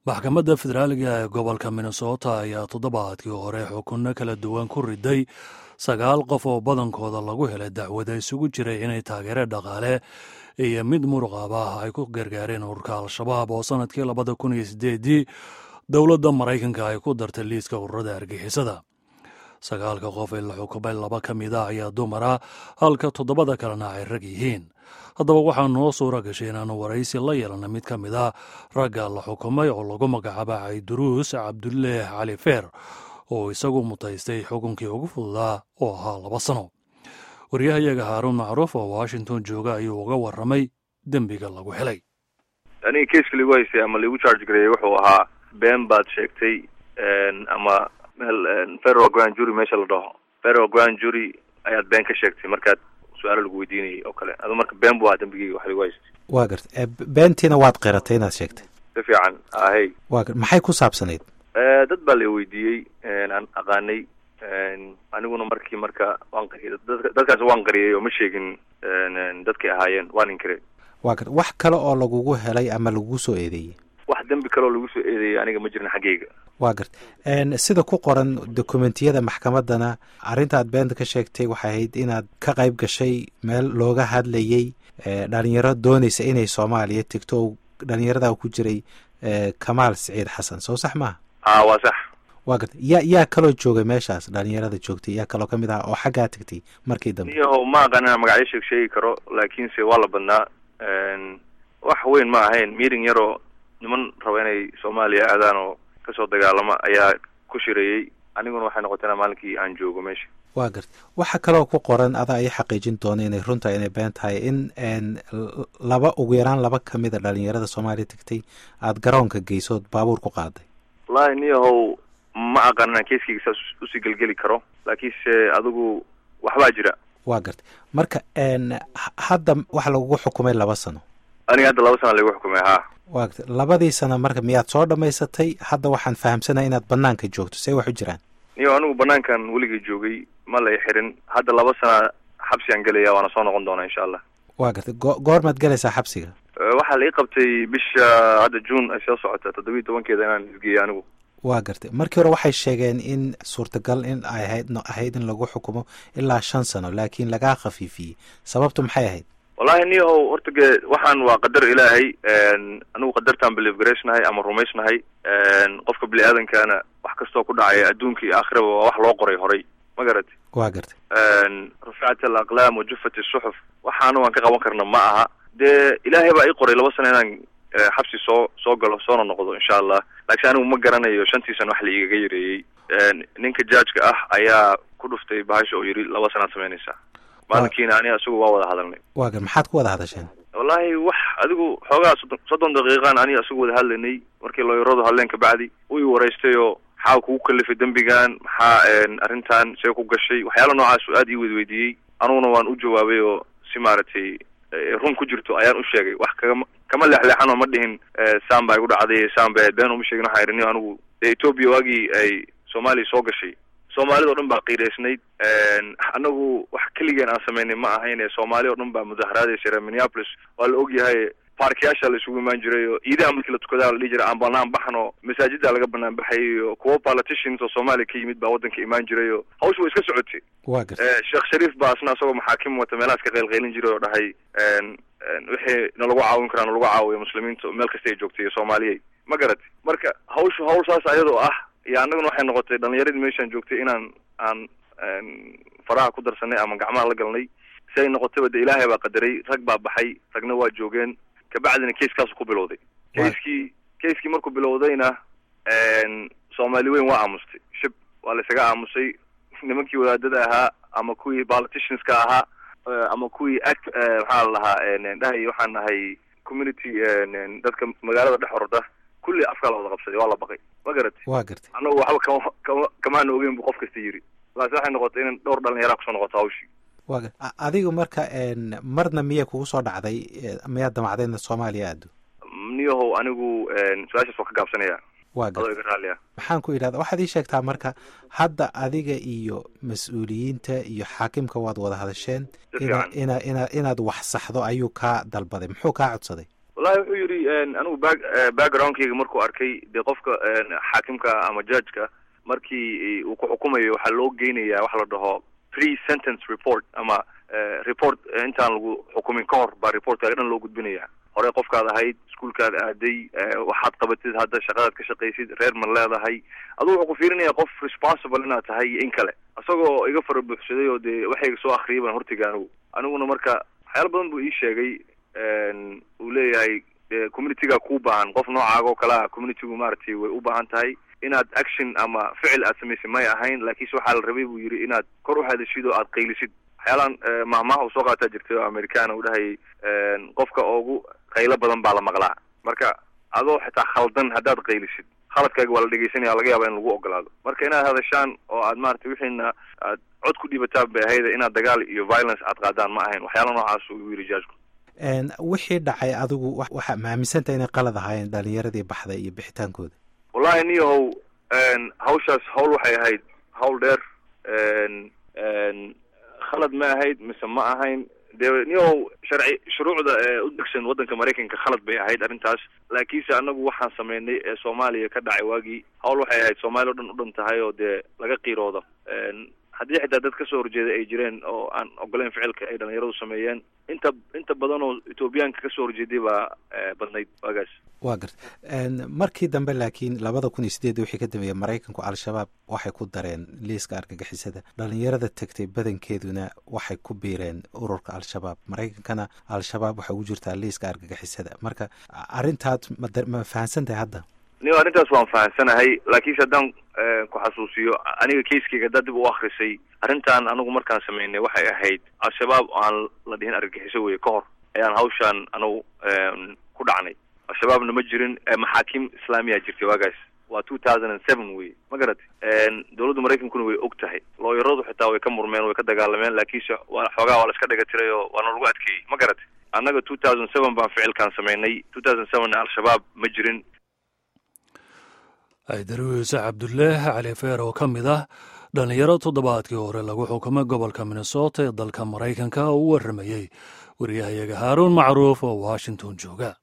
maxkamadda federaaliga ee gobolka minnesota ayaa toddobaadkii hore xukunno kala duwan ku riday sagaal qof oo badankooda lagu helay dacwada isugu jiray inay taageere dhaqaale iyo mid muruqaba ah ay ku gargaareen ururka al-shabaab oo sannadkii labada kun iyo sideedii dowladda maraykanka ay ku dartay liiska ururada argixisada sagaalka qof ee la xukumay laba ka mid a ayaa dumara halka toddobada kalena ay rag yihiin haddaba waxaa noo suura gashay inaanu waraysi la yeelana mid ka mid a ragga la xukumay oo lagu magacaaba cayduruus cabduleeh cali feer oo isagu mutaystay xukunkii ugu fududaa oo ahaa laba sano waryahayaga haaruun macruuf oo washington jooga ayuu uga warramay dembiga lagu helay aniga keiska ligu haystay ama ligu charge gareeyey wuxuu ahaa been baad sheegtay ama meel federal grand jury meesha la dhaho federal grand jury ayaad been ka sheegtay markaad su-aalo lagu weydiinayay oo kale adu marka been bu ahaa dembigeyga wax ligu haystay waa garta beentiina waad qiratay inaad sheegtay si fiican ahey wa maxay ku saabsanayd dad baa la weydiiyey aan aqaanay aniguna markii marka waan qariyay dadkaas waan qariyay oo ma sheegin dadkay ahaayeen waan inkire wa garta wax kale oo lagugu helay ama lagugu soo eedeeyey wax dembi kale oo lagu soo eedeeyey aniga ma jirin xaggeyga wa garta sida ku qoran dokumentiyada maxkamaddana arrintaad beenta ka sheegtay waxay ahayd inaad ka qayb gashay meel looga hadlayey dhalinyaro doonaysa inay soomaaliya tegto oo dhalinyaradaa ku jiray kamaal siciid xasan soo sax maaha a waa sax wa garta yaa yaa kaloo joogay meeshaas dhalinyarada joogtay yaa kaloo kamid ah oo xaggaa tegtay markii dambe niyaho ma aqaan inaan magacyo sheeg sheegi karo laakiinse waa la badnaa wax weyn ma ahayn meeting yaroo niman raba inay soomaaliya aadaan oo kasoo dagaalama ayaa ku shireeyey aniguna waxay noqotay inaa maalinkii aan joogo meesha wa garta waxa kaloo ku qoran adaa ii xaqiijin doona inay runta inay been tahay in laba ugu yaraan laba kamid a dhalinyarada soomaaliya tegtay aada garoonka geysood baabuur ku qaaday wallahi niyahow ma aqaan inaan keiskeyga saas usii gelgeli karo laakiinse adigu waxbaa jira wa garta marka hadda waxa lagugu xukumay laba sano aniga hadda laba sana lagu xukumay haa wa garta labadii sano marka miyaad soo dhamaysatay hadda waxaan fahamsanaya inaad banaanka joogto see wax u jiraan niyo anigu banaankan weligay joogay ma lay xirin hadda laba sana xabsigaan gelaya waana soo noqon doonaa insha allah wa garta go goormaad gelaysaa xabsiga waxaa la ii qabtay bisha hadda june ay soo socota toddoba iyo tobankeeda inaan isgeeyo anigu wa gartay markii hore waxay sheegeen in suurtagal in ay ahayd ahayd in lagu xukumo ilaa shan sano laakiin lagaa khafiifiyey sababtu maxay ahayd wallahi niyahow horta ge waxaan waa qadar ilaahay anigu qadartaan believe garaysnahay ama rumaysnahay qofka bini aadankana wax kastoo ku dhacaya adduunka iyo aakhiraba waa wax loo qoray horay ma garati wa gartay raficat alaqlaam wa jufat isuxuf waxaana waan ka qaban karna ma aha dee ilaahay baa ii qoray laba sano inaan xabsi soo soo galo soona noqdo insha allah laakiin anigu ma garanayo shantii sano wax la igaga yareeyey ninka jaajka ah ayaa ku dhuftay bahasha oo yidhi laba sanaad samaynaysaa maalinkiina aniga isagu waa wada hadalnay wa gar maxaad ku wada hadasheen wallahi wax adigu xoogaa soddon soddon daqiiqaan aniga isagu wada hadlaynay markii looyaradu hadleen kabacdi u i waraystay oo maxaa kugu kalifay dembigan maxaa arrintan see ku gashay waxyaala noocaas aad ii wedweydiiyey aniguna waan u jawaabay oo si maaragtay run ku jirto ayaan u sheegay wax kagama kama leexleexan oo ma dhihin saan baa igu dhacday saan ba been uma sheegin waxaa idhi anigu dee etoobiya waagii ay soomaaliya soo gashay soomaalida o dhan baa qiiraysnayd anagu wax keligeen aan samaynay ma ahayn ee soomaali o dhan baa mudaharaadaysa reer minneapolis waa la ogyahay baarkiyaasha la isugu imaan jiray oo iidaha markii la tukadaa la dhihi jiray aan banaan baxno masaajida laga banaan baxayay iyo kuwo politicians oo soomaaliya ka yimid baa waddanka imaan jiray oo hawsha way iska socotay wa garta sheekh shariif baa asna isagoo maxaakim wata meelahaas ka qaylqaylin jiray oo dhahay wixii nalagu caawin karaa nalagu caawiyo muslimiinta meel kasta ay joogtay iyo soomaaliyay ma garati marka hawsha hawl saas ayadoo ah iyo annaguna waxay noqotay dhalinyaradii meeshaan joogtay inaan aan faraha ku darsanay ama gacmaha la galnay si ay noqotayba de ilaahay baa qadaray rag baa baxay ragna waa joogeen kabacdina keiskaasu ku bilowday keiskii keiskii markuu bilowdayna soomaali weyn waa aamustay shib waa laysaga aamusay nimankii wadaadada ahaa ama kuwii politicianska ahaa ama kuwii act maxaa la lahaa dhahay waxaan nahay community dadka magaalada dhex orda kulli afkaa la wada qabsaday waa la baqay ma garatay wa gartay annagu waxba kama kama kamaana ogeyn bu qof kasta yidhi laase waxay noqotay in dhowr dhalinyaraa kusoo noqoto hawshii wa gar adigu marka marna miyay kugu soo dhacday miyaad damacday inaad soomaaliya aado niyahow anigu su-aashaas waa ka gaabsanaya wa gar adoo iga raalliya maxaan ku idhahda waxaad ii sheegtaa marka hadda adiga iyo mas-uuliyiinta iyo xaakimka waad wada hadasheen ina ina ina inaad wax saxdo ayuu kaa dalbaday muxuu kaa codsaday wallahi wuxuu yidhi anigu back backgroundkayga markuu arkay dee qofka xaakimka ama judgeka markii uu ku xukumayo waxaa loo geynayaa waxa la dhaho pre sentence report ama report intaan lagu xukumin ka hor baa reportkaaga dhan loo gudbinaya hore qofkaad ahayd iskuolkaad aaday waxaad qabatid hadda shaqadaad ka shaqaysid reer ma leedahay adugu wuxuu ku fiirinaya qof responsible inaad tahay iyo in kale isagoo iga fara buuxsaday oo dee waxayga soo akriyay baan hortega anigu aniguna marka waxyaala badan buu ii sheegay uu leeyahay communityga kuu baahan qof noocaaga oo kale ah communitygu maaragtay way u baahan tahay inaad action ama ficil aad samaysay may ahayn laakiinse waxaa la rabay buu yidhi inaad kor u hadashid oo aad qaylisid waxyaalaan mahmaha uu soo qaataa jirtay oo americana uu dhahayay qofka ugu qaylo badan baa la maqlaa marka adoo xitaa khaldan haddaad qaylisid khaladkaaga waa la dhegeysanaya laga yaaba in lagu ogolaado marka inaad hadashaan oo aad maratay wixiina aad cod ku dhibataan bay ahayda inaad dagaal iyo violence aad qaadaan ma ahayn waxyaala noocaas uu yidhi jajku wixii dhacay adigu waxaa maaminsantaha inay qalad ahaayeen dhalinyaradii baxday iyo bixitaankooda wallahi niyahow hawshaas hawl waxay ahayd hawl dheer khalad ma ahayd mise ma ahayn dee niyahow sharci shuruucda ee u degsan waddanka maraykanka khalad bay ahayd arrintaas laakiinse anagu waxaan sameynay ee soomaaliya ka dhacay waagii hawl waxay ahayd soomaaliya o dhan u dhan tahay oo dee laga qiiroodo haddii xitaa dad kasoo horjeeda ay jireen oo aan ogoleyn ficilka ay dhalinyaradu sameeyeen inta inta badan oo etoobiyaanka kasoo horjeeday baa badnayd waagaas wa garta markii dambe laakiin labada kun iyo sideed wixii ka dambeeyey maraykanku al-shabaab waxay ku dareen liiska argagixisada dhalinyarada tegtay badankeeduna waxay ku biireen ururka al-shabaab maraykankana al-shabaab waxay ugu jirtaa liiska argagixisada marka arrintaad ma fahansan tahay hadda niyo arrintaas waan fahansanahay laakiinse haddaan ku xasuusiyo aniga keiskeyga haddaad dib u akrisay arrintan anigu markaan sameynay waxay ahayd al-shabaab aan la dhihin argagixiso weye ka hor ayaan hawshaan anigu ku dhacnay al-shabaabna ma jirin maxaakiim islaamiya jirtay waagaas waa two thousand and seven wey ma garatay dowladda maraykankuna way og tahay looyaradu xitaa way ka murmeen way ka dagaalameen laakiinse waa xoogaa waa la iska dhaga tiray oo waana lagu adkeeyey ma garatay annaga two thousand seven baan ficilkaan sameynay two thousand sevenna al-shabaab ma jirin aydaruuse cabdullaah cali feer oo ka mid ah dhallinyaro toddobaadkii hore lagu xukumay gobolka minnesota ee dalka maraykanka oo u warramayey wariyahayaga haaruun macruuf oo washington jooga